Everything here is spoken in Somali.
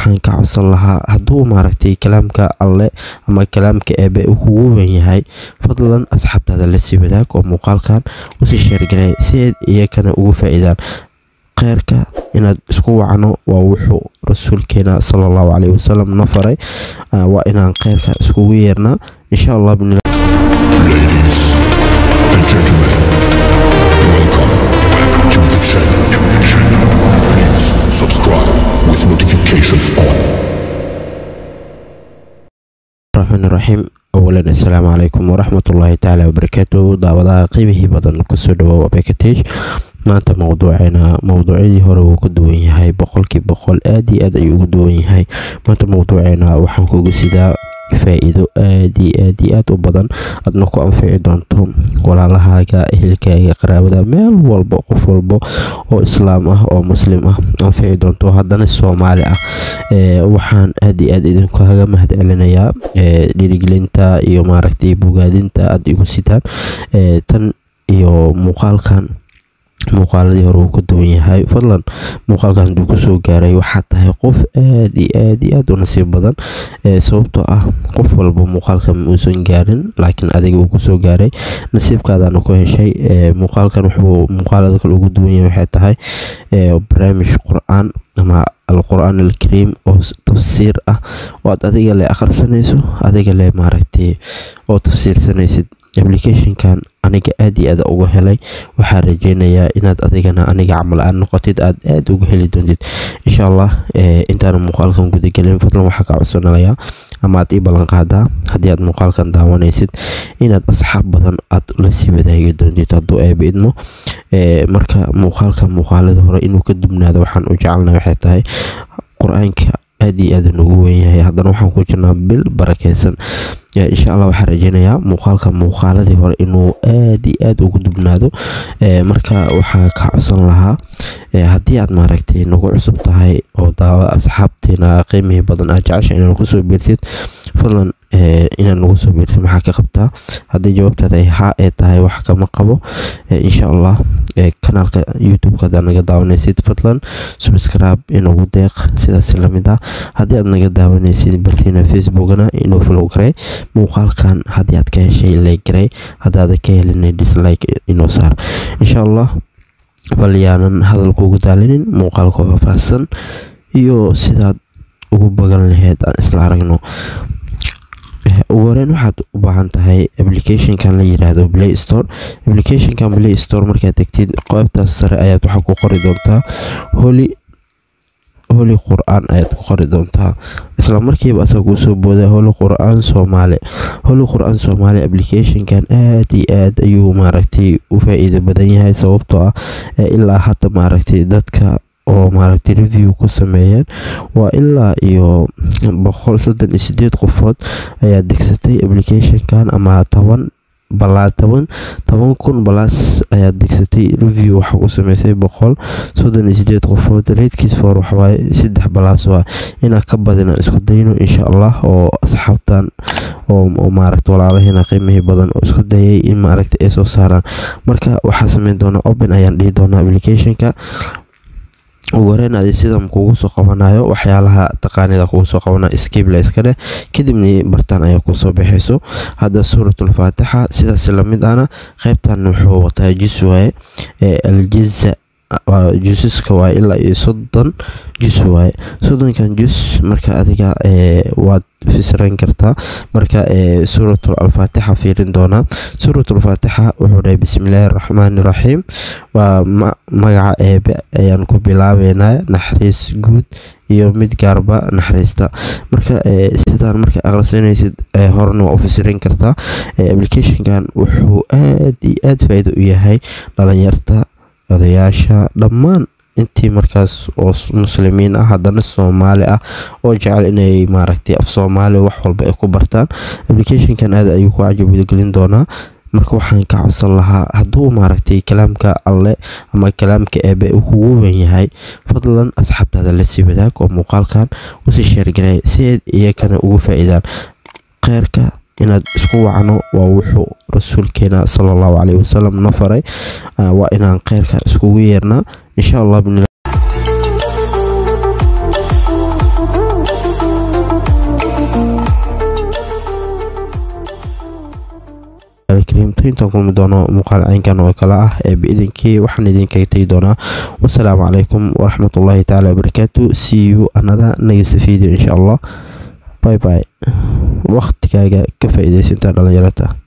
waxaan ka codsan lahaa hadduu maaragtay kalaamka alle ama kalaamka eebe uu kugu wen yahay fadlan asxaabtaada lasii wadaag oo muuqaalkan usii sheergaray si aad iyakana ugu faa-iidaan kheyrka inaad isku wacno waa wuxuu rasuulkeena sala allahu caleyhi wasalam na faray waa inaan kheyrka iskugu yeernaa insha allah bn Ladies and gentlemen, welcome to the channel. Please subscribe with notifications on. raxmaan raxiim awalan assalaamu calaykum waraxmatullaahi tacaala wabarakaatu daawadaha qiimihii badan kusoo dhawow bekatage maanta mowduuceena mowduucyadii hore wuu ka duwan yahay boqolkii boqol aad iyo aad ayuu ugu duwan yahay maanta mowduuceena waxaan kuga sidaa faa-iido aad iyo aad iyo aad u badan aadna ku anfici doonto walaalahaaga ehelkaaga qaraabada meel walba qof walba oo islaam ah oo muslim ah anfici doonto haddana soomaali ah waxaan aad iyo aad idinkaga mahad celinayaa dhiirigelinta iyo maaragtay bogaadinta aada igu sitaan tan iyo muuqaalkan muuqaaladii hore uu ka duwan yahay fadlan muuqaalkan hadduu kusoo gaaray waxaad tahay qof aad iyo aad iyo aad u nasiib badan sababtoo ah qof walba muuqaalkan muusan gaarin laakiin adiga uu kusoo gaaray nasiibkaadana ku heshay muuqaalkan wuxuu muuqaalada kale ugu duwan yahay waxay tahay barnaamij qur-aan ama alqur-aan alkariim oo tafsiir ah oo aad adiga le akhrisanayso adiga le maaragtay oo tafsiirsanaysid applicationkan aniga aad iyo aad uga helay waxaa rajeynayaa inaad adigana aniga camal aad noqotid aad aad uga heli doontid insha allah intaana muuqaalkan gudagelin fadlan waxaa ka codsanalayaa ama aad ii ballan qaadaa haddii aad muuqaalkan daawanaysid inaad asxaab badan aad lasii wadaagi doontid hadduu eeba idmo marka muuqaalka muuqaalada hore inuu ka dubnaado waxaan u jecelnahay waxay tahay qur-aanka aad iyo aad nugu weyn yahay haddana waxaan ku jirnaa bil barakeysan insha allah waxaan rajeynayaa muuqaalka muuqaaladii hore inuu aad iyo aad ugu dubnaado marka waxaa ka codsan lahaa haddii aad maaragtay nagu cusub tahay oo daawa asxaabteena qiimihii badan aad jecesha inaad kusoo biirtid fadlan inaad nagu soo biirtid maxaa ka qabtaa haddii jawaabtaad ay haa ee tahay wax kama qabo insha allah kanaalka youtube-ka haddaad naga daawanaysid fadlan subscribe inagu deeq sidaas lamid ah haddii aad naga daawanaysid bartiina facebookana inuu follow garay muuqaalkan haddii aad ka heshay like garay haddaada ka helinay dislike inoo saar insha allah bal yaanan hadalkuugu daalinin muuqaalka faahfaahsan iyo sidaad ugu bagan laheyd aan isla aragno ugu horeyn waxaad u baahan tahay applicationkan la yiraahdo play store applicationkan play store markaad tegtid qeybtaas sare ayaad waxaa ku qori doontaa holy holy qur-aan ayaad ku qori doontaa isla markiiba asaga kuu soo booda holy qur-aan soomaali holy qur-aan soomaali applicationkan aad iyo aad ayuu maaragtay u faa-iido badan yahay sababtoo ah ilaa hadda maaragtay dadka oo maaragtay review ku sameeyeen waa ilaa iyo boqol soddon iyo sideed qofood ayaa degsatay applicationkan ama toban balaa toban toban kun balaas ayaa degsatay review waxaa ku sameysay boqol soddon iyo sideed qofood reedkiis for waxawaaye saddex balaas waa inaa ka badina isku dayno insha allah oo asxaabtan oo maaragta walaalaheena qiimihii badan oo isku dayay in maaragta ay soo saaraan marka waxaa sameyn doonaa open ayaan dhihi doonaa applicationka ugu horeyn adi sidan kugu soo qabanayo waxyaalaha taqaanida kugu soo qabanayo skibla iska dheh kadibna bartaan ayaa kusoo baxayso hadda suuratul faatixa sidaas lamid ahna qeybtan wuxuu wataa jus waaye aljiza juusaska waaye ilaa iyo soddon jus waaye soddonkan jus marka adiga waad fisran kartaa marka suuratul alfaatixa fiirin doonaa suuratul faatixa wuxuu dhahay bismillaahi raxmaani raxiim waa magaca eebe ayaan ku bilaabeynaa naxariis guud iyo mid gaarba naxariista marka sidaan marka aqrisanaysid horena waa u fisirin kartaa applicationkan wuxuu aad iyo aad faa-iido u yahay dhalinyarta odayaasha dhammaan intii markaas oo muslimiin ah haddana soomaali ah oo jecel inay maaragtay af soomaali wax walba ay ku bartaan applicationkan aad ayuu ku cajabudagelin doonaa marka waxaan ka codsan lahaa hadduu maaragtay kalaamka alle ama kalaamka eebe uu kugu wen yahay fadlan asxaabtaada lasii wadaag oo muuqaalkan usii sheergaray si aad iyakana ugu faa-iidaan kheyrka inaad isku wacno waa wuxuu rasuulkeena sala allahu caleyhi wasalam na faray waa inaan kheyrka iskugu yeernaa insha allah biidnillahi kariim intaan kulmi doono muuqaal caynkan oo kale ah ee biidinkii waxaan idinkaga tegi doonaa wasalaamu calaykum waraxmatullaahi tacaala wabarakaatu see you another next video insha allah bye bye waqtigaaga ka faa'iidaysantaa dhalinyarata